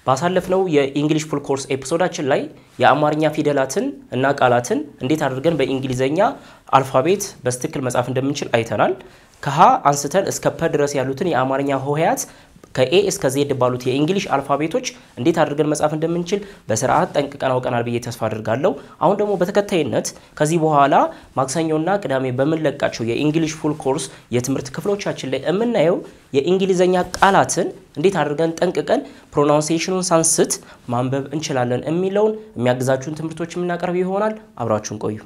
ባሳለፍነው የኢንግሊሽ ፉል ኮርስ ኤፒሶዳችን ላይ የአማርኛ ፊደላትን እና ቃላትን እንዴት አድርገን በእንግሊዘኛ አልፋቤት በስትክክል መጻፍ እንደምንችል አይተናል። ከሀ አንስተን እስከ ፐ ድረስ ያሉትን የአማርኛ ሆሄያት ከኤ እስከ ዜድ ባሉት የእንግሊሽ አልፋቤቶች እንዴት አድርገን መጻፍ እንደምንችል በስርዓት ጠንቅቀን አውቀናል ብዬ ተስፋ አድርጋለሁ። አሁን ደግሞ በተከታይነት ከዚህ በኋላ ማክሰኞና ቅዳሜ በምንለቃቸው የኢንግሊሽ ፉል ኮርስ የትምህርት ክፍሎቻችን ላይ የምናየው የእንግሊዘኛ ቃላትን እንዴት አድርገን ጠንቅቀን ፕሮናውንሲዬሽኑን ሳንስት ማንበብ እንችላለን የሚለውን የሚያግዛችሁን ትምህርቶች የምናቀርብ ይሆናል። አብራችሁን ቆዩ።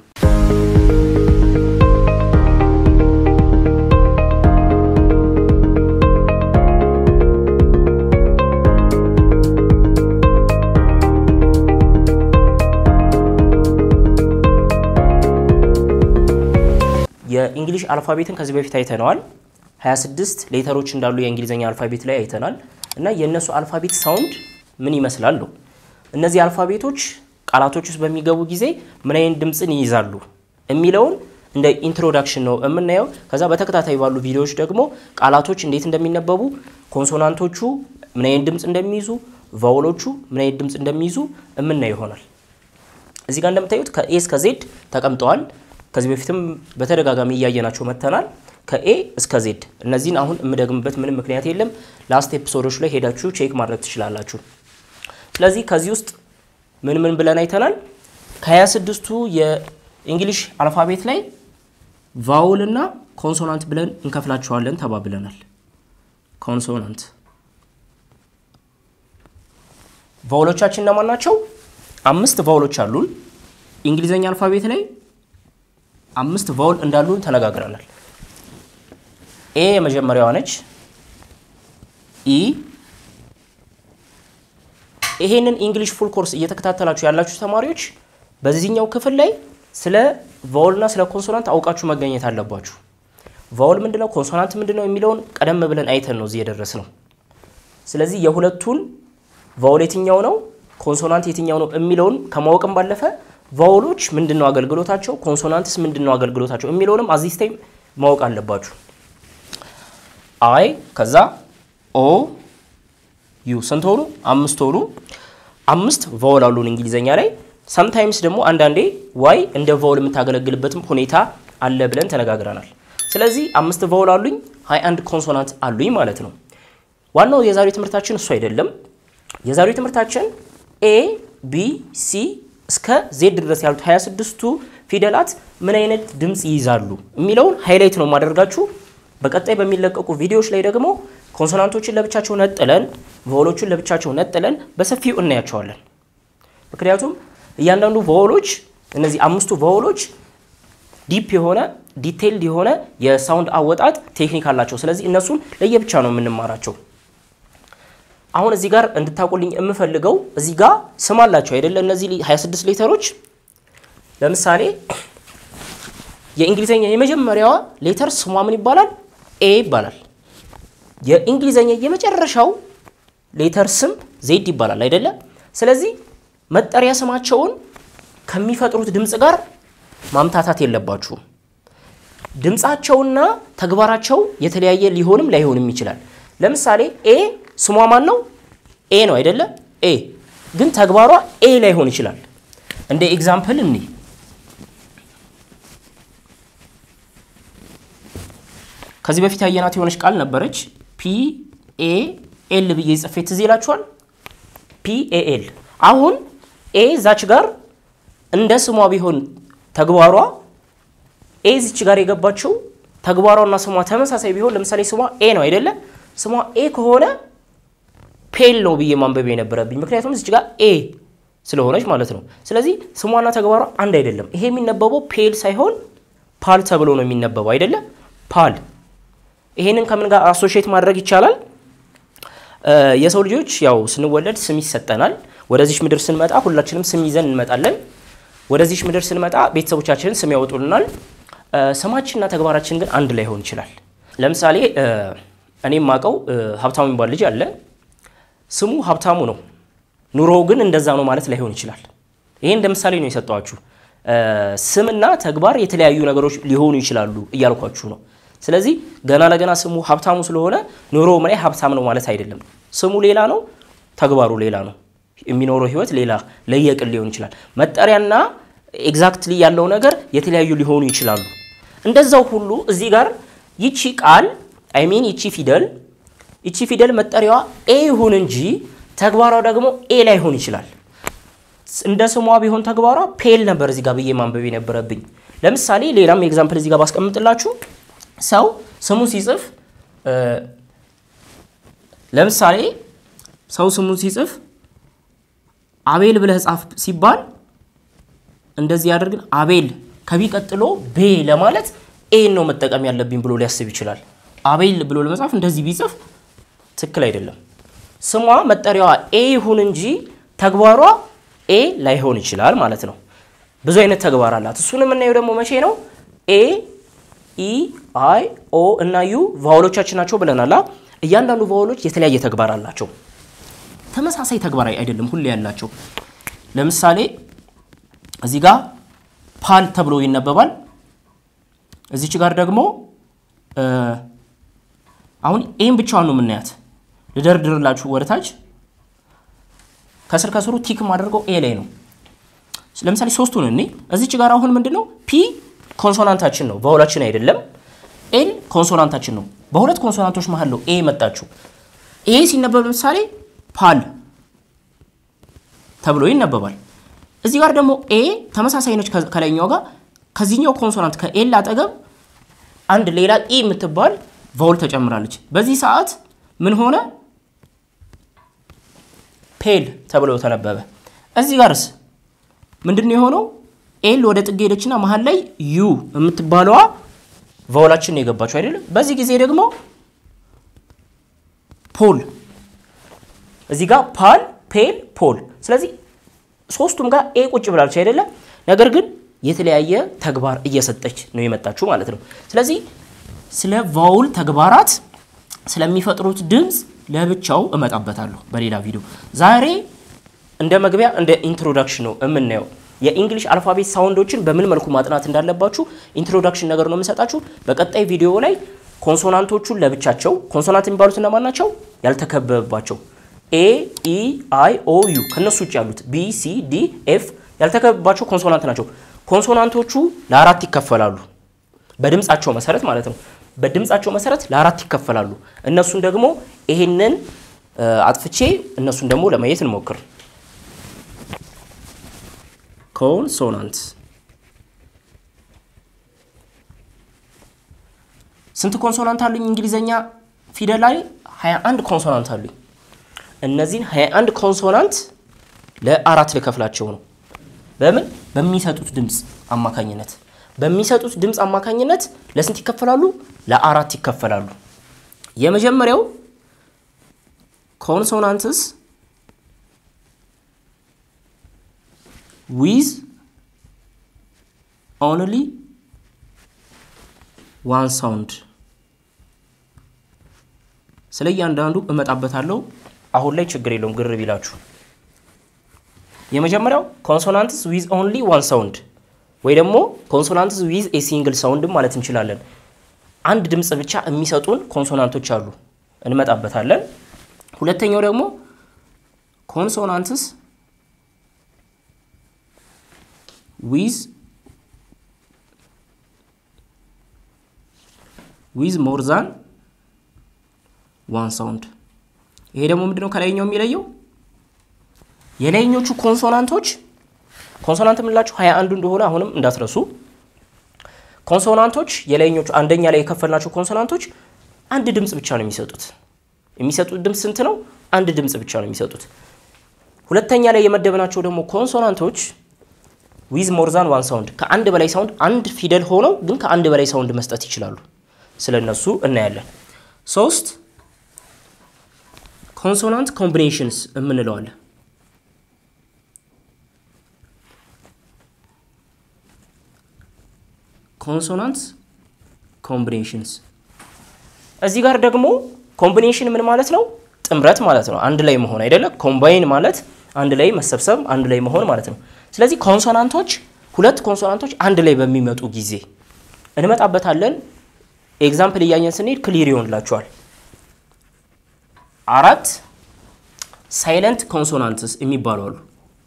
የእንግሊሽ አልፋቤትን ከዚህ በፊት አይተነዋል። 26 ሌተሮች እንዳሉ የእንግሊዝኛ አልፋቤት ላይ አይተናል እና የእነሱ አልፋቤት ሳውንድ ምን ይመስላሉ? እነዚህ አልፋቤቶች ቃላቶች ውስጥ በሚገቡ ጊዜ ምን አይነት ድምፅን ይይዛሉ የሚለውን እንደ ኢንትሮዳክሽን ነው የምናየው። ከዛ በተከታታይ ባሉ ቪዲዮዎች ደግሞ ቃላቶች እንዴት እንደሚነበቡ፣ ኮንሶናንቶቹ ምን አይነት ድምፅ እንደሚይዙ፣ ቫውሎቹ ምን አይነት ድምፅ እንደሚይዙ የምናየው ይሆናል። እዚህ ጋር እንደምታዩት ከኤ እስከ ዜድ ተቀምጠዋል። ከዚህ በፊትም በተደጋጋሚ እያየናቸው መጥተናል። ከኤ እስከ ዜድ እነዚህን አሁን የምደግምበት ምንም ምክንያት የለም። ላስት ኤፒሶዶች ላይ ሄዳችሁ ቼክ ማድረግ ትችላላችሁ። ስለዚህ ከዚህ ውስጥ ምን ምን ብለን አይተናል? ከ26ቱ የእንግሊሽ አልፋቤት ላይ ቫውል እና ኮንሶናንት ብለን እንከፍላቸዋለን ተባብለናል። ኮንሶናንት ቫውሎቻችን እነማን ናቸው? አምስት ቫውሎች አሉን እንግሊዘኛ አልፋቤት ላይ አምስት ቫውል እንዳሉን ተነጋግረናል። ኤ የመጀመሪያዋ ነች። ኢ ይሄንን እንግሊሽ ፉል ኮርስ እየተከታተላችሁ ያላችሁ ተማሪዎች በዚህኛው ክፍል ላይ ስለ ቫውልና ስለ ኮንሶናንት አውቃችሁ መገኘት አለባችሁ። ቫውል ምንድነው፣ ኮንሶናንት ምንድነው የሚለውን ቀደም ብለን አይተን ነው እዚህ የደረስ ነው። ስለዚህ የሁለቱን ቫውል የትኛው ነው፣ ኮንሶናንት የትኛው ነው የሚለውን ከማወቅም ባለፈ ቫውሎች ምንድን ነው አገልግሎታቸው፣ ኮንሶናንትስ ምንድን ነው አገልግሎታቸው የሚለውንም አዚስ ታይም ማወቅ አለባችሁ። አይ ከዛ ኦ ዩ ስንት ሆኑ? አምስት ሆኑ። አምስት ቫውል አሉን እንግሊዘኛ ላይ። ሰምታይምስ ደግሞ አንዳንዴ ዋይ እንደ ቫውል የምታገለግልበትም ሁኔታ አለ ብለን ተነጋግረናል። ስለዚህ አምስት ቫውል አሉኝ፣ ሀያ አንድ ኮንሶናንት አሉኝ ማለት ነው። ዋናው የዛሬው ትምህርታችን እሱ አይደለም። የዛሬው ትምህርታችን ኤ ቢ ሲ እስከ ዜድ ድረስ ያሉት 26ቱ ፊደላት ምን አይነት ድምፅ ይይዛሉ የሚለውን ሃይላይት ነው የማደርጋችሁ። በቀጣይ በሚለቀቁ ቪዲዮዎች ላይ ደግሞ ኮንሶናንቶችን ለብቻቸው ነጥለን፣ ቫውሎቹን ለብቻቸው ነጥለን በሰፊው እናያቸዋለን። ምክንያቱም እያንዳንዱ ቫውሎች እነዚህ አምስቱ ቫውሎች ዲፕ የሆነ ዲቴይልድ የሆነ የሳውንድ አወጣጥ ቴክኒክ አላቸው። ስለዚህ እነሱን ለየብቻ ነው የምንማራቸው። አሁን እዚህ ጋር እንድታውቁልኝ የምፈልገው እዚህ ጋር ስም አላቸው አይደለ? እነዚህ 26 ሌተሮች ለምሳሌ የእንግሊዘኛ የመጀመሪያዋ ሌተር ስሟ ምን ይባላል? ኤ ይባላል። የእንግሊዘኛ የመጨረሻው ሌተር ስም ዜድ ይባላል አይደለ? ስለዚህ መጠሪያ ስማቸውን ከሚፈጥሩት ድምፅ ጋር ማምታታት የለባችሁም። ድምፃቸውና ተግባራቸው የተለያየ ሊሆንም ላይሆንም ይችላል። ለምሳሌ ኤ ስሟ ማን ነው? ኤ ነው አይደለ? ኤ ግን ተግባሯ ኤ ላይሆን ይችላል። እንደ ኤግዛምፕል እኒ ከዚህ በፊት ያየናት የሆነች ቃል ነበረች። ፒ ኤ ኤል ብዬ ጽፌ ትዝ ይላችኋል። ፒ ኤ ኤል። አሁን ኤ ዛች ጋር እንደ ስሟ ቢሆን ተግባሯ ኤ ዚች ጋር የገባችው ተግባሯና ስሟ ተመሳሳይ ቢሆን ለምሳሌ ስሟ ኤ ነው አይደለ? ስሟ ኤ ከሆነ ፔል ነው ብዬ ማንበብ የነበረብኝ ምክንያቱም እዚች ጋር ኤ ስለሆነች ማለት ነው። ስለዚህ ስሟና ተግባሯ አንድ አይደለም። ይሄ የሚነበበው ፔል ሳይሆን ፓል ተብሎ ነው የሚነበበው አይደለ? ፓል። ይሄንን ከምን ጋር አሶሺየት ማድረግ ይቻላል? የሰው ልጆች ያው ስንወለድ ስም ይሰጠናል። ወደዚች ምድር ስንመጣ ሁላችንም ስም ይዘን እንመጣለን። ወደዚች ምድር ስንመጣ ቤተሰቦቻችንን ስም ያወጡልናል። ስማችንና ተግባራችን ግን አንድ ላይሆን ይችላል። ለምሳሌ እኔ የማውቀው ሀብታሙ የሚባል ልጅ አለ። ስሙ ሀብታሙ ነው፣ ኑሮው ግን እንደዛ ነው ማለት ላይሆን ይችላል። ይሄ እንደ ምሳሌ ነው የሰጠኋችሁ። ስምና ተግባር የተለያዩ ነገሮች ሊሆኑ ይችላሉ እያልኳችሁ ነው። ስለዚህ ገና ለገና ስሙ ሀብታሙ ስለሆነ ኑሮው ላይ ሀብታም ነው ማለት አይደለም። ስሙ ሌላ ነው፣ ተግባሩ ሌላ ነው። የሚኖረው ህይወት ሌላ ለየቅል ሊሆን ይችላል። መጠሪያና ኤግዛክትሊ ያለው ነገር የተለያዩ ሊሆኑ ይችላሉ። እንደዛው ሁሉ እዚህ ጋር ይቺ ቃል አይሚን ይቺ ፊደል ይቺ ፊደል መጠሪያዋ ኤ ይሁን እንጂ ተግባሯ ደግሞ ኤ ላይሆን ይችላል። እንደ ስሟ ቢሆን ተግባሯ ፔል ነበር እዚህ ጋር ብዬ ማንበብ የነበረብኝ። ለምሳሌ ሌላም ኤግዛምፕል እዚህ ጋር ባስቀምጥላችሁ ሰው ስሙን ሲጽፍ ለምሳሌ ሰው ስሙን ሲጽፍ አቤል ብለህ ጻፍ ሲባል እንደዚህ ያደርግን አቤል ከቢ ቀጥሎ ቤ ለማለት ኤን ነው መጠቀም ያለብኝ ብሎ ሊያስብ ይችላል። አቤል ብሎ ለመጻፍ እንደዚህ ቢጽፍ ትክክል አይደለም። ስሟ መጠሪያዋ ኤ ይሁን እንጂ ተግባሯ ኤ ላይሆን ይችላል ማለት ነው። ብዙ አይነት ተግባር አላት። እሱን የምናየው ደግሞ መቼ ነው? ኤ ኢ አይ ኦ እና ዩ ቫውሎቻችን ናቸው ብለናላ። እያንዳንዱ ቫውሎች የተለያየ ተግባር አላቸው። ተመሳሳይ ተግባር አይደለም ሁሌ ያላቸው። ለምሳሌ እዚህ ጋር ፓል ተብሎ ይነበባል። እዚች ጋር ደግሞ አሁን ኤም ብቻዋን ነው የምናያት። ልደርድርላችሁ ወደታች ከስር ከስሩ ቲክ ማድረገው ኤ ላይ ነው። ለምሳሌ ሶስቱን እኔ እዚች ጋር አሁን ምንድን ነው ፒ ኮንሶናንታችን ነው ቫውላችን አይደለም። ኤል ኮንሶናንታችን ነው። በሁለት ኮንሶናንቶች መሀል ነው ኤ መጣችሁ። ኤ ሲነበብ ለምሳሌ ፓል ተብሎ ይነበባል። እዚህ ጋር ደግሞ ኤ ተመሳሳይ ነች ከላይኛው ጋር። ከዚህኛው ኮንሶናንት ከኤል አጠገብ አንድ ሌላ ኢ የምትባል ቫውል ተጨምራለች። በዚህ ሰዓት ምን ሆነ? ፔል ተብሎ ተነበበ። እዚህ ጋርስ ምንድን ነው የሆነው? ኤል ወደ ጥግ ሄደችና መሀል ላይ ዩ የምትባለዋ ቫውላችን ነው የገባችው አይደለም። በዚህ ጊዜ ደግሞ ፖል እዚህ ጋር ፓል፣ ፔል፣ ፖል። ስለዚህ ሶስቱም ጋር ኤ ቁጭ ብላለች አይደለም። ነገር ግን የተለያየ ተግባር እየሰጠች ነው የመጣችው ማለት ነው። ስለዚህ ስለ ቫውል ተግባራት ስለሚፈጥሩት ድምፅ ለብቻው እመጣበታለሁ በሌላ ቪዲዮ። ዛሬ እንደ መግቢያ እንደ ኢንትሮዳክሽን ነው የምናየው የኢንግሊሽ አልፋቤት ሳውንዶችን በምን መልኩ ማጥናት እንዳለባችሁ ኢንትሮዳክሽን ነገር ነው የምሰጣችሁ። በቀጣይ ቪዲዮ ላይ ኮንሶናንቶቹን ለብቻቸው ኮንሶናንት የሚባሉት እነማን ናቸው? ያልተከበበባቸው ኤ ኢ አይ ኦ ዩ ከነሱ ውጭ ያሉት ቢ ሲ ዲ ኤፍ ያልተከበባቸው ኮንሶናንት ናቸው። ኮንሶናንቶቹ ለአራት ይከፈላሉ፣ በድምፃቸው መሰረት ማለት ነው። በድምፃቸው መሰረት ለአራት ይከፈላሉ። እነሱን ደግሞ ይሄንን አጥፍቼ እነሱን ደግሞ ለማየት እንሞክር። ኮንሶናንት ስንት ኮንሶናንት አሉኝ? እንግሊዘኛ ፊደል ላይ 21 ኮንሶናንት አሉኝ። እነዚህን 21 ኮንሶናንት ለአራት ልከፍላቸው ነው። በምን በሚሰጡት ድምፅ አማካኝነት በሚሰጡት ድምፅ አማካኝነት ለስንት ይከፈላሉ? ለአራት ይከፈላሉ። የመጀመሪያው ኮንሶናንትስ ዊዝ ኦንሊ ዋን ሳውንድ። ስለ እያንዳንዱ እመጣበታለሁ። አሁን ላይ ችግር የለውም ግር ቢላችሁ። የመጀመሪያው ኮንሶናንትስ ዊዝ ኦንሊ ዋን ሳውንድ ወይ ደግሞ ኮንሶናንትስ ዊዝ ኤ ሲንግል ሳውንድ ማለት እንችላለን። አንድ ድምፅ ብቻ የሚሰጡን ኮንሶናንቶች አሉ፣ እንመጣበታለን። ሁለተኛው ደግሞ ኮንሶናንትስ ዊዝ ዊዝ ሞር ዛን ዋን ሳውንድ። ይሄ ደግሞ ምንድነው ከላይኛው የሚለየው? የላይኞቹ ኮንሶናንቶች ኮንሶናንት የምንላቸው ሀያ አንዱ እንደሆነ አሁንም እንዳትረሱ። ኮንሶናንቶች የላይኞቹ አንደኛ ላይ የከፈልናቸው ኮንሶናንቶች አንድ ድምፅ ብቻ ነው የሚሰጡት። የሚሰጡት ድምፅ ስንት ነው? አንድ ድምፅ ብቻ ነው የሚሰጡት። ሁለተኛ ላይ የመደብናቸው ደግሞ ኮንሶናንቶች ዊዝ ሞርዛን ዋን ሳውንድ ከአንድ በላይ ሳውንድ አንድ ፊደል ሆነው ግን ከአንድ በላይ ሳውንድ መስጠት ይችላሉ። ስለ እነሱ እናያለን። ሶስት ኮንሶናንት ኮምቢኔሽንስ የምንለዋለን። ኮንሶናንት ኮምቢኔሽንስ እዚህ ጋር ደግሞ ኮምቢኔሽን ምን ማለት ነው? ጥምረት ማለት ነው። አንድ ላይ መሆን አይደለ? ኮምባይን ማለት አንድ ላይ መሰብሰብ፣ አንድ ላይ መሆን ማለት ነው። ስለዚህ ኮንሶናንቶች ሁለት ኮንሶናንቶች አንድ ላይ በሚመጡ ጊዜ እንመጣበታለን። ኤግዛምፕል እያየን ስንሄድ ክሊር ይሆንላችኋል። አራት ሳይለንት ኮንሶናንትስ የሚባሉ አሉ።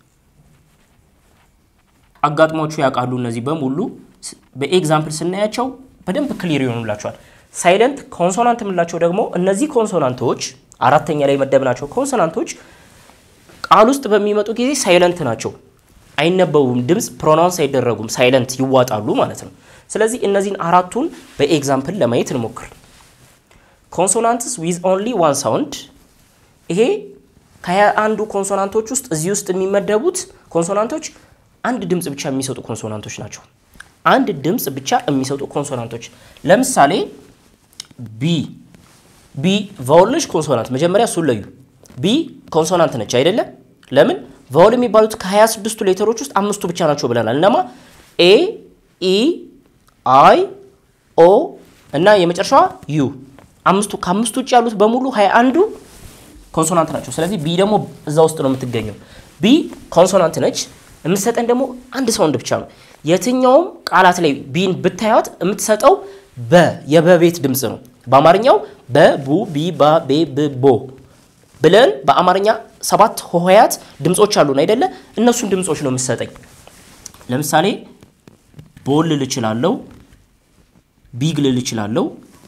አጋጥሟችሁ ያውቃሉ? እነዚህ በሙሉ በኤግዛምፕል ስናያቸው በደንብ ክሊር ይሆኑላቸዋል። ሳይለንት ኮንሶናንት የምንላቸው ደግሞ እነዚህ ኮንሶናንቶች አራተኛ ላይ መደብናቸው ኮንሶናንቶች ቃል ውስጥ በሚመጡ ጊዜ ሳይለንት ናቸው፣ አይነበቡም፣ ድምፅ ፕሮናውንስ አይደረጉም፣ ሳይለንት ይዋጣሉ ማለት ነው። ስለዚህ እነዚህን አራቱን በኤግዛምፕል ለማየት እንሞክር። ኮንሶናንትስ ዊዝ ኦንሊ ዋን ሳውንድ ይሄ ከሀያ አንዱ ኮንሶናንቶች ውስጥ እዚህ ውስጥ የሚመደቡት ኮንሶናንቶች አንድ ድምፅ ብቻ የሚሰጡ ኮንሶናንቶች ናቸው። አንድ ድምፅ ብቻ የሚሰጡ ኮንሶናንቶች ለምሳሌ ቢ ቢ ቫውል ነች ኮንሶናንት። መጀመሪያ እሱን ለዩ። ቢ ኮንሶናንት ነች አይደለም? ለምን ቫውል የሚባሉት ከ26ቱ ሌተሮች ውስጥ አምስቱ ብቻ ናቸው ብለናል። እነማ ኤ፣ ኢ፣ አይ፣ ኦ እና የመጨረሻዋ ዩ አምስቱ ከአምስቱ ውጭ ያሉት በሙሉ ሀያ አንዱ ኮንሶናንት ናቸው። ስለዚህ ቢ ደግሞ እዛ ውስጥ ነው የምትገኘው። ቢ ኮንሶናንት ነች። የምትሰጠን ደግሞ አንድ ሳውንድ ብቻ ነው። የትኛውም ቃላት ላይ ቢን ብታያት የምትሰጠው በ የበቤት ድምፅ ነው። በአማርኛው በቡ ቢ ባ ቤ ብ ቦ ብለን በአማርኛ ሰባት ሆሄያት ድምፆች አሉን አይደለ? እነሱን ድምፆች ነው የምትሰጠኝ። ለምሳሌ ቦል ልል እችላለሁ፣ ቢግ ልል እችላለሁ፣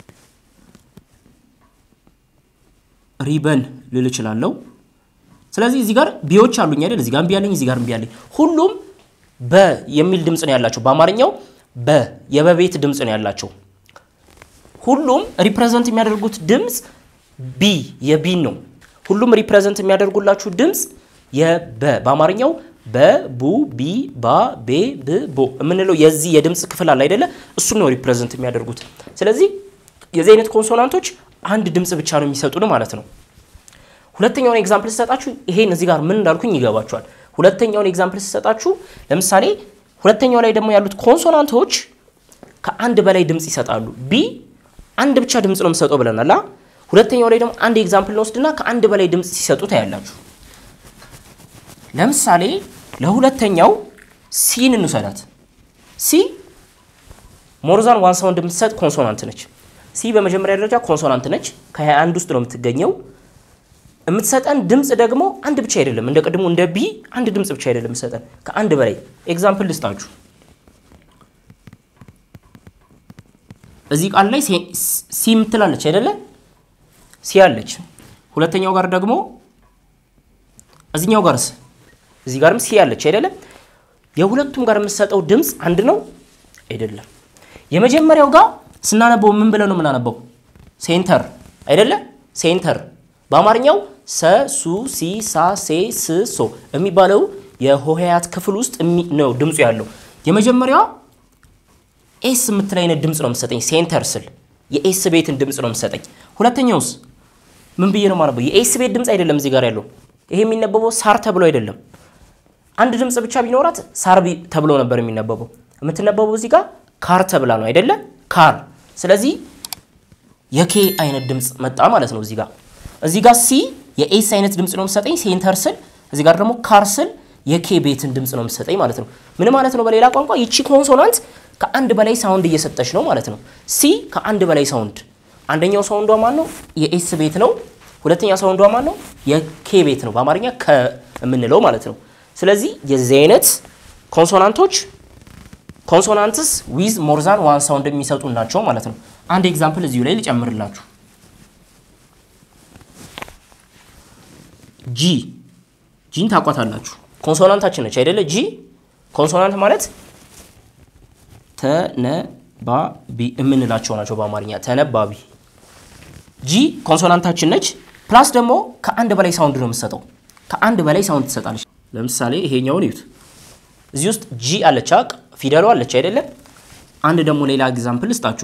ሪበን ልል እችላለሁ። ስለዚህ እዚህ ጋር ቢዎች አሉኝ አይደል? እዚህ ጋር ቢ ያለኝ፣ እዚህ ጋር ቢ ያለኝ። ሁሉም በ የሚል ድምፅ ነው ያላቸው። በአማርኛው በ የበቤት ድምፅ ነው ያላቸው። ሁሉም ሪፕሬዘንት የሚያደርጉት ድምፅ ቢ የቢን ነው። ሁሉም ሪፕሬዘንት የሚያደርጉላችሁ ድምፅ የበ በአማርኛው በቡ ቢ ባ ቤ ብ ቦ የምንለው የዚህ የድምፅ ክፍል አለ አይደለ? እሱን ነው ሪፕሬዘንት የሚያደርጉት። ስለዚህ የዚህ አይነት ኮንሶናንቶች አንድ ድምፅ ብቻ ነው የሚሰጡን ማለት ነው። ሁለተኛውን ኤግዛምፕል ስሰጣችሁ ይሄን እዚህ ጋር ምን እንዳልኩኝ ይገባችኋል። ሁለተኛውን ኤግዛምፕል ስሰጣችሁ ለምሳሌ ሁለተኛው ላይ ደግሞ ያሉት ኮንሶናንቶች ከአንድ በላይ ድምፅ ይሰጣሉ። ቢ አንድ ብቻ ድምፅ ነው የምሰጠው ብለናል። ሁለተኛው ላይ ደግሞ አንድ ኤግዛምፕል እንወስድና ከአንድ በላይ ድምፅ ሲሰጡ ታያላችሁ። ለምሳሌ ለሁለተኛው ሲን እንውሰዳት። ሲ ሞርዛን ዋን ሳውንድ የምትሰጥ ኮንሶናንት ነች። ሲ በመጀመሪያ ደረጃ ኮንሶናንት ነች። ከ21 ውስጥ ነው የምትገኘው። የምትሰጠን ድምፅ ደግሞ አንድ ብቻ አይደለም። እንደ ቅድሙ እንደ ቢ አንድ ድምፅ ብቻ አይደለም የምትሰጠን ከአንድ በላይ። ኤግዛምፕል ልስጣችሁ። እዚህ ቃል ላይ ሲ የምትላለች አይደለ? ሲ አለች። ሁለተኛው ጋር ደግሞ እዚኛው ጋርስ እዚህ ጋርም ሲ አለች አይደለ? የሁለቱም ጋር የምትሰጠው ድምፅ አንድ ነው አይደለም። የመጀመሪያው ጋር ስናነበው ምን ብለን ነው የምናነበው? ሴንተር አይደለ? ሴንተር በአማርኛው ሰ ሱ ሲ ሳ ሴ ስ ሶ የሚባለው የሆሄያት ክፍል ውስጥ ነው ድምፁ ያለው። የመጀመሪያዋ ኤስ የምትል አይነት ድምፅ ነው የምትሰጠኝ ሴንተር ስል የኤስ ቤትን ድምፅ ነው የምትሰጠኝ። ሁለተኛውስ ምን ብዬ ነው የማነበው? የኤስ ቤት ድምፅ አይደለም እዚህ ጋር ያለው። ይሄ የሚነበበው ሳር ተብሎ አይደለም። አንድ ድምፅ ብቻ ቢኖራት ሳር ተብሎ ነበር የሚነበበው። የምትነበበው እዚህ ጋር ካር ተብላ ነው አይደለ? ካር። ስለዚህ የኬ አይነት ድምፅ መጣ ማለት ነው እዚህ ጋር እዚህ ጋር ሲ የኤስ አይነት ድምፅ ነው የምትሰጠኝ ሴንተር ስል፣ እዚህ ጋር ደግሞ ካር ስል የኬ ቤትን ድምፅ ነው የምትሰጠኝ ማለት ነው። ምን ማለት ነው? በሌላ ቋንቋ ይቺ ኮንሶናንት ከአንድ በላይ ሳውንድ እየሰጠች ነው ማለት ነው። ሲ ከአንድ በላይ ሳውንድ፣ አንደኛው ሳውንዷ ማን ነው? የኤስ ቤት ነው። ሁለተኛ ሳውንዷ ማን ነው? የኬ ቤት ነው። በአማርኛ ከምንለው ማለት ነው። ስለዚህ የዚህ አይነት ኮንሶናንቶች ኮንሶናንትስ ዊዝ ሞርዛን ዋን ሳውንድ የሚሰጡ ናቸው ማለት ነው። አንድ ኤግዛምፕል እዚሁ ላይ ልጨምርላችሁ። ጂ ጂን ታቋታላችሁ። ኮንሶናንታችን ነች አይደለ? ጂ ኮንሶናንት ማለት ተነባቢ የምንላቸው ናቸው በአማርኛ ተነባቢ። ጂ ኮንሶናንታችን ነች። ፕላስ ደግሞ ከአንድ በላይ ሳውንድ ነው የምትሰጠው። ከአንድ በላይ ሳውንድ ትሰጣለች። ለምሳሌ ይሄኛውን እዩት። እዚህ ውስጥ ጂ አለች፣ ፊደሏ አለች አይደለም? አንድ ደግሞ ሌላ ኤግዛምፕል እስጣችሁ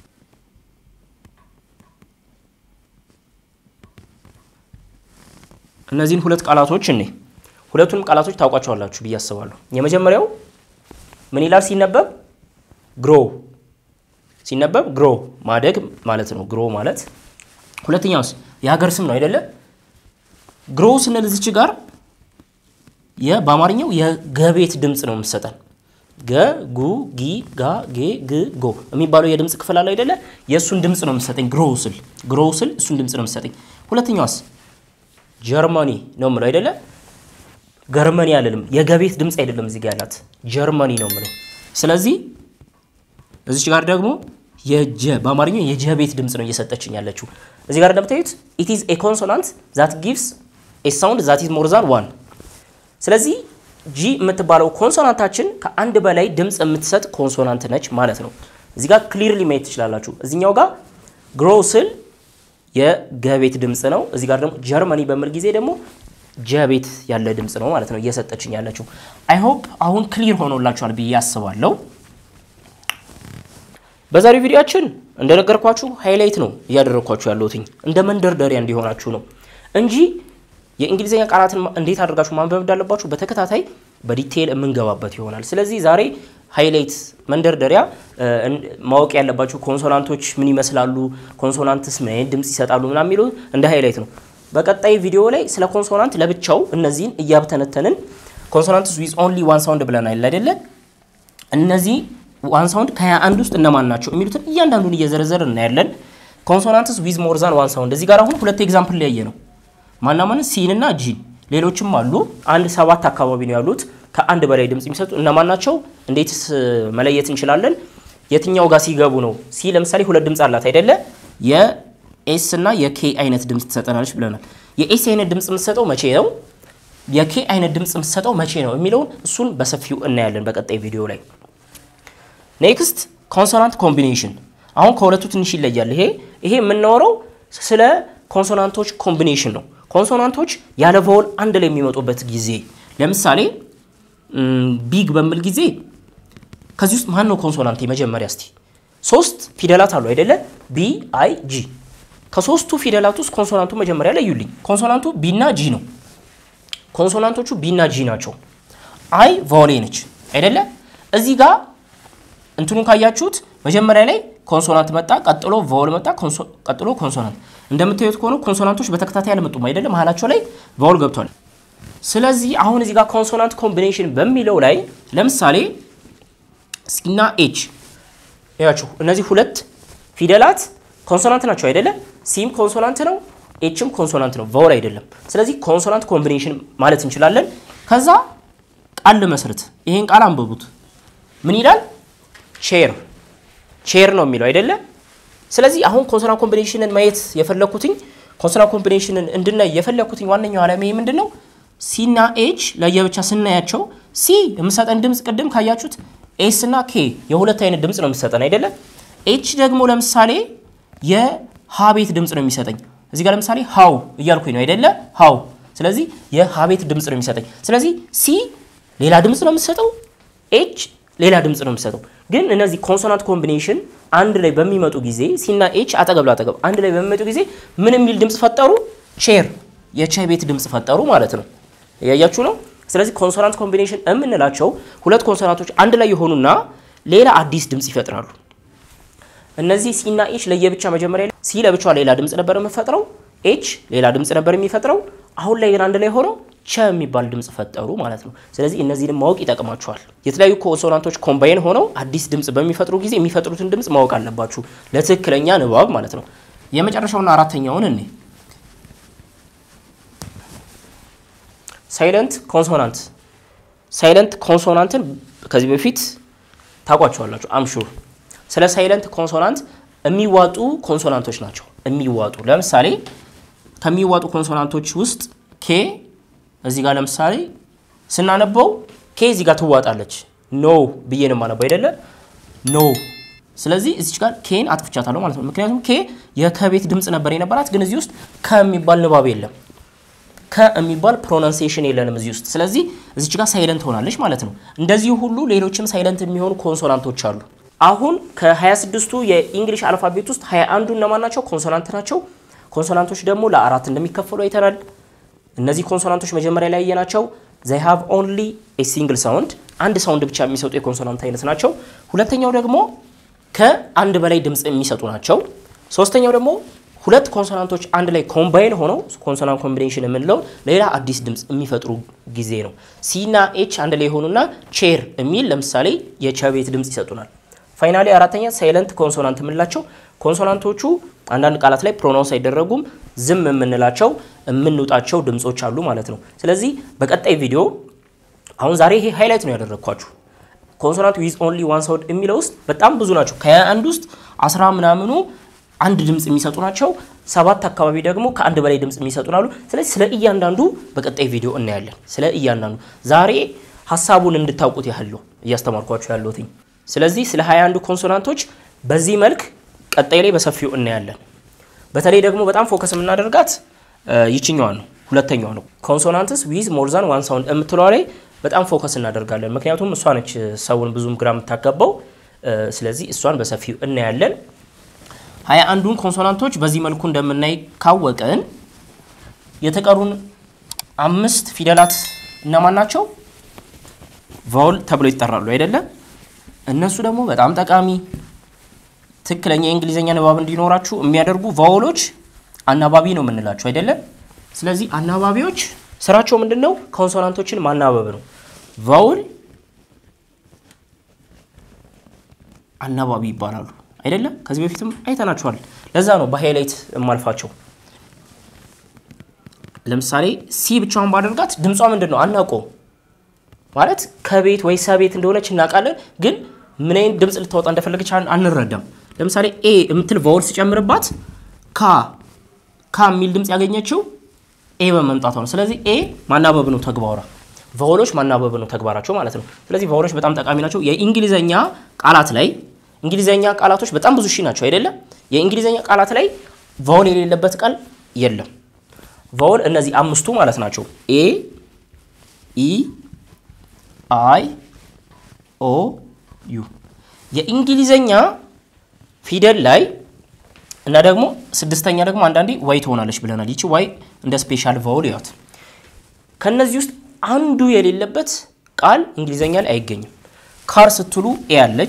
እነዚህን ሁለት ቃላቶች እኔ ሁለቱንም ቃላቶች ታውቋቸዋላችሁ ብዬ አስባለሁ። የመጀመሪያው ምን ይላል ሲነበብ? ግሮ ሲነበብ ግሮ ማደግ ማለት ነው። ግሮ ማለት ሁለተኛውስ የሀገር ስም ነው አይደለ? ግሮ ስንል እዚች ጋር በአማርኛው የገቤት ድምፅ ነው የምትሰጠን። ገ ጉ ጊ ጋ ጌ ግ ጎ የሚባለው የድምፅ ክፍል አለ አይደለ? የእሱን ድምፅ ነው የምትሰጠኝ። ግሮ ስል ግሮ ስል እሱን ድምፅ ነው የምትሰጠኝ። ሁለተኛዋስ ጀርመኒ ነው የምለው አይደለ? ገርመኒ አልልም። የገቤት ድምፅ አይደለም እዚህ ጋር ያላት ጀርመኒ ነው የምለው። ስለዚህ እዚች ጋር ደግሞ የጀ በአማርኛው የጀ ቤት ድምፅ ነው እየሰጠችኝ ያለችው። እዚህ ጋር እንደምታዩት ኢት ኢዝ ኤ ኮንሶናንት ዛት ጊቭስ ኤ ሳውንድ ዛት ኢዝ ሞር ዛን ዋን። ስለዚህ ጂ የምትባለው ኮንሶናንታችን ከአንድ በላይ ድምፅ የምትሰጥ ኮንሶናንት ነች ማለት ነው። እዚህ ጋር ክሊርሊ ማየት ትችላላችሁ። እዚኛው ጋር ግሮ ስል የገቤት ድምፅ ነው። እዚህ ጋር ደግሞ ጀርመኒ በምል ጊዜ ደግሞ ጀቤት ያለ ድምፅ ነው ማለት ነው እየሰጠችኝ ያለችው። አይ ሆፕ አሁን ክሊር ሆኖላችኋል ብዬ አስባለሁ። በዛሬው ቪዲዮአችን እንደነገርኳችሁ ሃይላይት ነው እያደረግኳችሁ ያለሁትኝ እንደ መንደርደሪያ እንዲሆናችሁ ነው እንጂ የእንግሊዝኛ ቃላትን እንዴት አድርጋችሁ ማንበብ እንዳለባችሁ በተከታታይ በዲቴይል የምንገባበት ይሆናል። ስለዚህ ዛሬ ሃይላይት መንደርደሪያ ማወቅ ያለባችሁ ኮንሶናንቶች ምን ይመስላሉ፣ ኮንሶናንትስ ምን አይነት ድምፅ ይሰጣሉ ምናምን የሚሉ እንደ ሃይላይት ነው። በቀጣይ ቪዲዮ ላይ ስለ ኮንሶናንት ለብቻው እነዚህን እያብተነተንን ኮንሶናንትስ ዊዝ ኦንሊ ዋን ሳውንድ ብለናል አይደለ? እነዚህ ዋን ሳውንድ ከሀያ አንድ ውስጥ እነማን ናቸው የሚሉትን እያንዳንዱን እየዘረዘር እናያለን። ኮንሶናንትስ ዊዝ ሞር ዛን ዋን ሳውንድ እዚህ ጋር አሁን ሁለት ኤግዛምፕል ሊያየ ነው። ማናማን ሲን እና ጂን ሌሎችም አሉ። አንድ ሰባት አካባቢ ነው ያሉት ከአንድ በላይ ድምፅ የሚሰጡ እነማን ናቸው? እንዴትስ መለየት እንችላለን? የትኛው ጋር ሲገቡ ነው? ሲ ለምሳሌ ሁለት ድምፅ አላት አይደለ? የኤስ እና የኬ አይነት ድምፅ ትሰጠናለች ብለናል። የኤስ አይነት ድምፅ የምትሰጠው መቼ ነው? የኬ አይነት ድምፅ የምትሰጠው መቼ ነው የሚለውን እሱን በሰፊው እናያለን በቀጣይ ቪዲዮ ላይ። ኔክስት ኮንሶናንት ኮምቢኔሽን። አሁን ከሁለቱ ትንሽ ይለያል። ይሄ ይሄ የምናወራው ስለ ኮንሶናንቶች ኮምቢኔሽን ነው። ኮንሶናንቶች ያለ ቫወል አንድ ላይ የሚመጡበት ጊዜ ለምሳሌ ቢግ በሚል ጊዜ ከዚህ ውስጥ ማን ነው ኮንሶናንት? የመጀመሪያ እስቲ ሶስት ፊደላት አሉ አይደለ? ቢ አይ ጂ። ከሶስቱ ፊደላት ውስጥ ኮንሶናንቱ መጀመሪያ ለዩልኝ። ኮንሶናንቱ ቢና ጂ ነው። ኮንሶናንቶቹ ቢና ጂ ናቸው። አይ ቫወሌ ነች አይደለ? እዚህ ጋር እንትኑን ካያችሁት መጀመሪያ ላይ ኮንሶናንት መጣ፣ ቀጥሎ ቫወል መጣ፣ ቀጥሎ ኮንሶናንት። እንደምታዩት ከሆነ ኮንሶናንቶች በተከታታይ አልመጡም አይደለም፣ መሀላቸው ላይ ቫወል ገብቷል። ስለዚህ አሁን እዚህ ጋር ኮንሶናንት ኮምቢኔሽን በሚለው ላይ ለምሳሌ ሲና ኤች ያችሁ እነዚህ ሁለት ፊደላት ኮንሶናንት ናቸው አይደለ? ሲም ኮንሶናንት ነው፣ ኤችም ኮንሶናንት ነው፣ ቫወል አይደለም። ስለዚህ ኮንሶናንት ኮምቢኔሽን ማለት እንችላለን። ከዛ ቃል መስርት። ይሄን ቃል አንብቡት። ምን ይላል? ቼር ቼር ነው የሚለው አይደለ? ስለዚህ አሁን ኮንሶናንት ኮምቢኔሽንን ማየት የፈለኩትኝ ኮንሶናንት ኮምቢኔሽንን እንድናይ የፈለኩትኝ ዋነኛው ዓላማ ምንድን ነው? ሲና ኤች ለየብቻ ስናያቸው ሲ የምሰጠን ድምፅ ቅድም ካያችሁት ኤስ እና ኬ የሁለት አይነት ድምፅ ነው የሚሰጠን አይደለ? ኤች ደግሞ ለምሳሌ የሀቤት ድምፅ ነው የሚሰጠኝ። እዚህ ጋር ለምሳሌ ሀው እያልኩኝ ነው አይደለ? ሀው። ስለዚህ የሀቤት ድምፅ ነው የሚሰጠኝ። ስለዚህ ሲ ሌላ ድምፅ ነው የምትሰጠው፣ ኤች ሌላ ድምፅ ነው የምትሰጠው። ግን እነዚህ ኮንሶናንት ኮምቢኔሽን አንድ ላይ በሚመጡ ጊዜ ሲና ኤች አጠገብ ላጠገብ አንድ ላይ በሚመጡ ጊዜ ምን የሚል ድምፅ ፈጠሩ? ቼር የቸ ቤት ድምፅ ፈጠሩ ማለት ነው። እያያችሁ ነው። ስለዚህ ኮንሶናንት ኮምቢኔሽን የምንላቸው ሁለት ኮንሶናንቶች አንድ ላይ የሆኑና ሌላ አዲስ ድምፅ ይፈጥራሉ። እነዚህ ሲና ኤች ለየብቻ መጀመሪያ ሲ ለብቻዋ ሌላ ድምፅ ነበር የምፈጥረው፣ ኤች ሌላ ድምፅ ነበር የሚፈጥረው። አሁን ላይ ግን አንድ ላይ ሆነው ቸ የሚባል ድምፅ ፈጠሩ ማለት ነው። ስለዚህ እነዚህንም ማወቅ ይጠቅማቸዋል። የተለያዩ ኮንሶናንቶች ኮምባይን ሆነው አዲስ ድምፅ በሚፈጥሩ ጊዜ የሚፈጥሩትን ድምፅ ማወቅ አለባችሁ ለትክክለኛ ንባብ ማለት ነው። የመጨረሻውና አራተኛውን እኔ ሳይለንት ኮንሶናንት ሳይለንት ኮንሶናንትን ከዚህ በፊት ታውቋቸዋላችሁ አምሹር። ስለ ሳይለንት ኮንሶናንት የሚዋጡ ኮንሶናንቶች ናቸው። የሚዋጡ ለምሳሌ ከሚዋጡ ኮንሶናንቶች ውስጥ ኬ እዚህ ጋር ለምሳሌ ስናነበው ኬ እዚህ ጋር ትዋጣለች። ኖ ብዬ ነው የማነበው አይደለ? ኖ። ስለዚህ እዚች ጋር ኬን አጥፍቻታለሁ ማለት ነው። ምክንያቱም ኬ የከቤት ድምፅ ነበር የነበራት፣ ግን እዚህ ውስጥ ከሚባል ንባብ የለም ከሚባል ፕሮናንሴሽን የለንም እዚህ ውስጥ። ስለዚህ እዚች ጋር ሳይለንት ሆናለች ማለት ነው። እንደዚሁ ሁሉ ሌሎችም ሳይለንት የሚሆኑ ኮንሶናንቶች አሉ። አሁን ከ26ቱ የኢንግሊሽ አልፋቤት ውስጥ 21ዱ እነማን ናቸው? ኮንሶናንት ናቸው። ኮንሶናንቶች ደግሞ ለአራት እንደሚከፈሉ አይተናል። እነዚህ ኮንሶናንቶች መጀመሪያ ላይ ያየናቸው ዘይ ሃቭ ኦንሊ ኤ ሲንግል ሳውንድ አንድ ሳውንድ ብቻ የሚሰጡ የኮንሶናንት አይነት ናቸው። ሁለተኛው ደግሞ ከአንድ በላይ ድምፅ የሚሰጡ ናቸው። ሶስተኛው ደግሞ ሁለት ኮንሶናንቶች አንድ ላይ ኮምባይን ሆነው ኮንሶናንት ኮምቢኔሽን የምንለው ሌላ አዲስ ድምፅ የሚፈጥሩ ጊዜ ነው። ሲና ኤች አንድ ላይ የሆኑና ቼር የሚል ለምሳሌ የቸ ቤት ድምፅ ይሰጡናል። ፋይናሊ አራተኛ ሳይለንት ኮንሶናንት የምንላቸው ኮንሶናንቶቹ አንዳንድ ቃላት ላይ ፕሮናውንስ አይደረጉም ዝም የምንላቸው የምንውጣቸው ድምጾች አሉ ማለት ነው። ስለዚህ በቀጣይ ቪዲዮ አሁን ዛሬ ይሄ ሃይላይት ነው ያደረግኳችሁ ኮንሶናንት ዊዝ ኦንሊ ዋን ሳውንድ የሚለው ውስጥ በጣም ብዙ ናቸው። ከአንድ ውስጥ አስራ ምናምኑ አንድ ድምፅ የሚሰጡ ናቸው። ሰባት አካባቢ ደግሞ ከአንድ በላይ ድምፅ የሚሰጡ ናሉ። ስለዚህ ስለ እያንዳንዱ በቀጣይ ቪዲዮ እናያለን። ስለ እያንዳንዱ ዛሬ ሀሳቡን እንድታውቁት ያህል ነው እያስተማርኳችሁ ያለሁት። ስለዚህ ስለ 21 ኮንሶናንቶች በዚህ መልክ ቀጣይ ላይ በሰፊው እናያለን። በተለይ ደግሞ በጣም ፎከስ የምናደርጋት ይችኛዋ ነው፣ ሁለተኛዋ ነው። ኮንሶናንትስ ዊዝ ሞር ዛን ዋን ሳውንድ የምትለዋ ላይ በጣም ፎከስ እናደርጋለን። ምክንያቱም እሷ ነች ሰውን ብዙም ግራ የምታጋባው። ስለዚህ እሷን በሰፊው እናያለን። ሀያ አንዱን ኮንሶናንቶች በዚህ መልኩ እንደምናይ ካወቅን የተቀሩን አምስት ፊደላት እነማን ናቸው? ቫውል ተብሎ ይጠራሉ አይደለም? እነሱ ደግሞ በጣም ጠቃሚ ትክክለኛ የእንግሊዝኛ ንባብ እንዲኖራችሁ የሚያደርጉ ቫውሎች አናባቢ ነው የምንላቸው አይደለም? ስለዚህ አናባቢዎች ስራቸው ምንድን ነው? ኮንሶናንቶችን ማናበብ ነው። ቫውል አናባቢ ይባላሉ አይደለም? ከዚህ በፊትም አይተናቸዋል። ለዛ ነው በሃይላይት የማልፋቸው። ለምሳሌ ሲ ብቻዋን ባደርጋት ድምጿ ምንድን ነው አናውቀው። ማለት ከቤት ወይ ሰቤት እንደሆነች እናውቃለን፣ ግን ምን አይነት ድምፅ ልታወጣ እንደፈለገች አንረዳም። ለምሳሌ ኤ የምትል ቫውል ሲጨምርባት ካ ካ የሚል ድምፅ ያገኘችው ኤ በመምጣቷ ነው። ስለዚህ ኤ ማናበብ ነው ተግባሯ። ቫውሎች ማናበብ ነው ተግባራቸው ማለት ነው። ስለዚህ ቫውሎች በጣም ጠቃሚ ናቸው። የእንግሊዘኛ ቃላት ላይ እንግሊዘኛ ቃላቶች በጣም ብዙ ሺህ ናቸው አይደለም? የእንግሊዘኛ ቃላት ላይ ቫውል የሌለበት ቃል የለም። ቫውል እነዚህ አምስቱ ማለት ናቸው። ኤ ኢ አይ ኦ ዩ የእንግሊዘኛ ፊደል ላይ እና ደግሞ ስድስተኛ ደግሞ አንዳንዴ ዋይ ትሆናለች ብለናል። ይቺ ዋይ እንደ ስፔሻል ቫውል ያት ከነዚህ ውስጥ አንዱ የሌለበት ቃል እንግሊዘኛ ላይ አይገኝም። ካር ስትሉ ኤ አለች።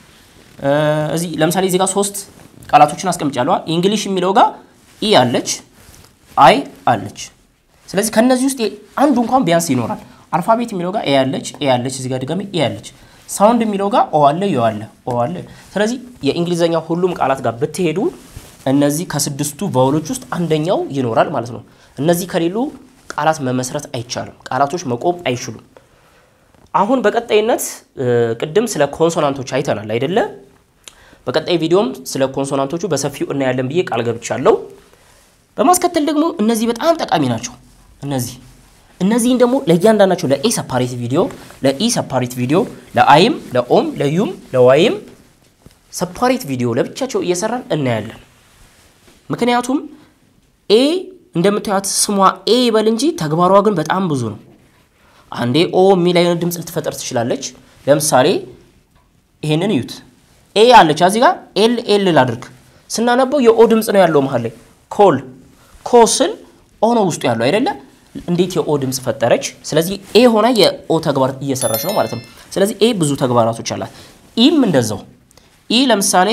እዚህ ለምሳሌ እዚህ ጋር ሶስት ቃላቶችን አስቀምጫለሁ። እንግሊሽ የሚለው ጋር ኢ አለች፣ አይ አለች። ስለዚህ ከነዚህ ውስጥ አንዱ እንኳን ቢያንስ ይኖራል። አልፋቤት የሚለው ጋር ኤ አለች፣ ኤ አለች፣ እዚህ ጋር ድጋሚ ኤ አለች። ሳውንድ የሚለው ጋር ኦ አለ፣ ዮ አለ፣ ኦ አለ። ስለዚህ የእንግሊዘኛ ሁሉም ቃላት ጋር ብትሄዱ እነዚህ ከስድስቱ ቫውሎች ውስጥ አንደኛው ይኖራል ማለት ነው። እነዚህ ከሌሉ ቃላት መመስረት አይቻልም። ቃላቶች መቆም አይችሉም። አሁን በቀጣይነት ቅድም ስለ ኮንሶናንቶች አይተናል አይደለ? በቀጣይ ቪዲዮም ስለ ኮንሶናንቶቹ በሰፊው እናያለን ብዬ ቃል ገብቻለሁ። በማስከተል ደግሞ እነዚህ በጣም ጠቃሚ ናቸው። እነዚህ እነዚህን ደግሞ ለእያንዳንዳቸው ለኤ ሰፓሬት ቪዲዮ፣ ለኢ ሰፓሬት ቪዲዮ፣ ለአይም፣ ለኦም፣ ለዩም፣ ለዋይም ሰፓሬት ቪዲዮ ለብቻቸው እየሰራን እናያለን። ምክንያቱም ኤ እንደምታዩት ስሟ ኤ ይበል እንጂ ተግባሯ ግን በጣም ብዙ ነው። አንዴ ኦ የሚል አይነት ድምፅ ልትፈጠር ትችላለች። ለምሳሌ ይሄንን እዩት። ኤ አለች እዚህ ጋር ኤል ኤል ላድርግ ስናነበው የኦ ድምፅ ነው ያለው መሀል ላይ ኮል ኮ ስል ኦ ነው ውስጡ ያለው አይደለ? እንዴት የኦ ድምፅ ፈጠረች? ስለዚህ ኤ ሆና የኦ ተግባር እየሰራች ነው ማለት ነው። ስለዚህ ኤ ብዙ ተግባራቶች አላት። ኢም እንደዛው ኢ ለምሳሌ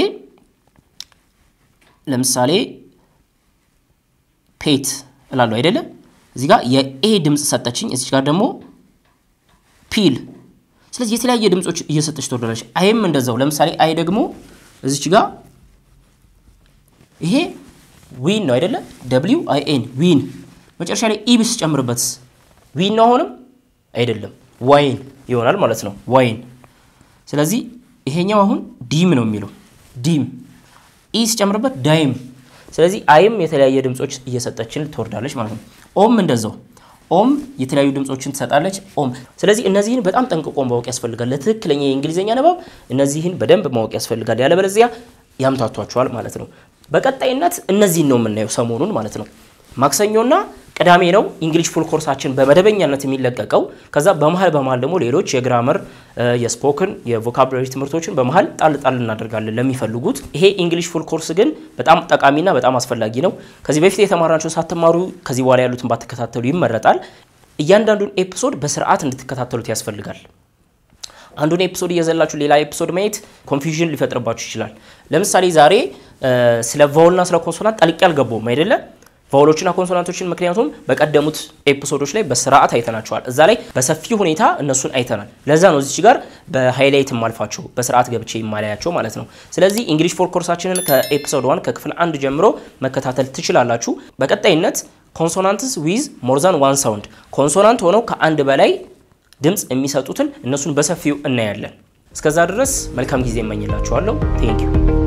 ለምሳሌ ፔት እላለሁ አይደለም? እዚህ ጋር የኤ ድምፅ ሰጠችኝ። እዚህ ጋር ደግሞ ፒል። ስለዚህ የተለያየ ድምፆች እየሰጠች ትወርዳለች። አይም እንደዛው። ለምሳሌ አይ ደግሞ እዚች ጋር ይሄ ዊን ነው አይደለ? ደብሊው አይ ኤን ዊን። መጨረሻ ላይ ኢ ብስ ጨምርበት ዊን ነው አሁንም አይደለም፣ ዋይን ይሆናል ማለት ነው። ዋይን። ስለዚህ ይሄኛው አሁን ዲም ነው የሚለው ዲም። ኢ ሲጨምርበት ዳይም ስለዚህ አይም የተለያየ ድምጾች እየሰጠችን ትወርዳለች ማለት ነው። ኦም እንደዛው ኦም የተለያዩ ድምጾችን ትሰጣለች። ኦም ስለዚህ እነዚህን በጣም ጠንቅቆ ማወቅ ያስፈልጋል። ለትክክለኛ የእንግሊዝኛ ንባብ እነዚህን በደንብ ማወቅ ያስፈልጋል። ያለበለዚያ ያምታቷቸዋል ማለት ነው። በቀጣይነት እነዚህን ነው የምናየው ሰሞኑን ማለት ነው። ማክሰኞና ቅዳሜ ነው እንግሊሽ ፉል ኮርሳችን በመደበኛነት የሚለቀቀው። ከዛ በመሀል በመሀል ደግሞ ሌሎች የግራመር የስፖክን የቮካብላሪ ትምህርቶችን በመሀል ጣል ጣል እናደርጋለን ለሚፈልጉት። ይሄ እንግሊሽ ፉል ኮርስ ግን በጣም ጠቃሚና በጣም አስፈላጊ ነው። ከዚህ በፊት የተማራቸውን ሳትማሩ ከዚህ በኋላ ያሉትን ባትከታተሉ ይመረጣል። እያንዳንዱን ኤፒሶድ በስርዓት እንድትከታተሉት ያስፈልጋል። አንዱን ኤፒሶድ እየዘላችሁ ሌላ ኤፒሶድ ማየት ኮንፊውዥን ሊፈጥርባችሁ ይችላል። ለምሳሌ ዛሬ ስለ ቫውልና ስለ ኮንሶናንት ጠልቄ አልገባውም አይደለ? ቫውሎችና ኮንሶናንቶችን ምክንያቱም በቀደሙት ኤፒሶዶች ላይ በስርዓት አይተናቸዋል። እዛ ላይ በሰፊ ሁኔታ እነሱን አይተናል። ለዛ ነው እዚች ጋር በሃይላይት የማልፋቸው በስርዓት ገብቼ የማላያቸው ማለት ነው። ስለዚህ እንግሊሽ ፎር ኮርሳችንን ከኤፒሶድ ዋን ከክፍል አንድ ጀምሮ መከታተል ትችላላችሁ። በቀጣይነት ኮንሶናንትስ ዊዝ ሞር ዛን ዋን ሳውንድ ኮንሶናንት ሆነው ከአንድ በላይ ድምፅ የሚሰጡትን እነሱን በሰፊው እናያለን። እስከዛ ድረስ መልካም ጊዜ እመኝላችኋለሁ። ቴንኪዩ